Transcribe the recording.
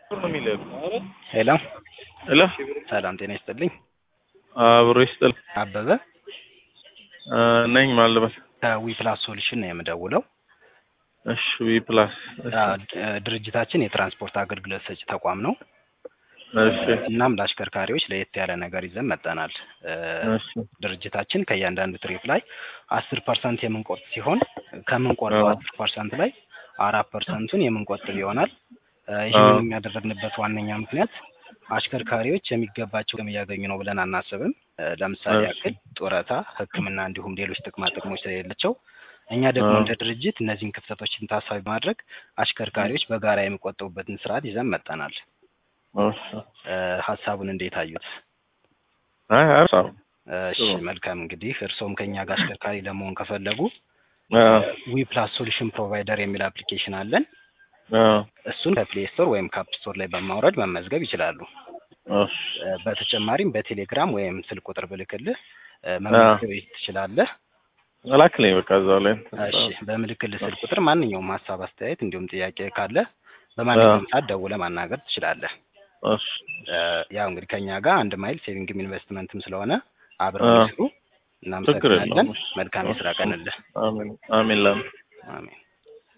ሄሎ ሄሎ ሰላም ጤና ይስጥልኝ። አብሮ ይስጥል አበበ እ ነኝ ማለበት ከዊ ፕላስ ሶሉሽን ነው የምደውለው። እሺ ዊ ፕላስ አ፣ ድርጅታችን የትራንስፖርት አገልግሎት ሰጪ ተቋም ነው። እሺ እናም ለአሽከርካሪዎች ለየት ያለ ነገር ይዘን መጠናል። እ፣ እሺ ድርጅታችን ከእያንዳንዱ ትሪፕ ላይ አስር ፐርሰንት የምንቆርጥ ሲሆን ከምንቆርጠው አዎ። አስር ፐርሰንት ላይ አራት ፐርሰንቱን የምንቆጥብ ይሆናል። እ፣ ይህንን የሚያደረግንበት ዋነኛ ምክንያት አሽከርካሪዎች የሚገባቸው ጥቅም እያገኙ ነው ብለን አናስብም። እ፣ ለምሳሌ እሺ። ያክል ጡረታ፣ ሕክምና እንዲሁም ሌሎች ጥቅማ ጥቅሞች ስለሌላቸው እኛ ደግሞ አዎ። እንደ ድርጅት እነዚህን ክፍተቶችን ታሳቢ በማድረግ አሽከርካሪዎች በጋራ የሚቆጥቡበትን ስርዓት ይዘን መጠናል። እሺ እ፣ ሀሳቡን እንዴት አዩት? አይ አሪፍ እሺ ጥሩ። መልካም እንግዲህ እርስዎም ከኛ ጋር አሽከርካሪ ለመሆን ከፈለጉ አዎ ዊ ፕላስ ሶሉሽን ፕሮቫይደር የሚል አፕሊኬሽን አለን። አዎ እሱን ከፕሌይ ስቶር ወይም ከአፕ ስቶር ላይ በማውረድ መመዝገብ ይችላሉ። እሺ እ፣ በተጨማሪም በቴሌግራም ወይም ስልክ ቁጥር ብልክልህ እ፣ መመዝገብ ትችላለህ። ላክልኝ በቃ እዛው ላይ እሺ በምልክልህ ስልክ ቁጥር ማንኛውም ሀሳብ፣ አስተያየት እንዲሁም ጥያቄ ካለ በማንኛውም ሰዓት ደውለህ ማናገር ትችላለህ። እሺ እ፣ ያው እንግዲህ ከኛ ጋር አንድ ማይል ሴቪንግም ኢንቨስትመንትም ስለሆነ አብረው አዎ። ይስሩ። ችግር እናመሰግናለን። የለውም። መልካም የስራ ቀንልህ። አሜን አሜን ላም አሜን።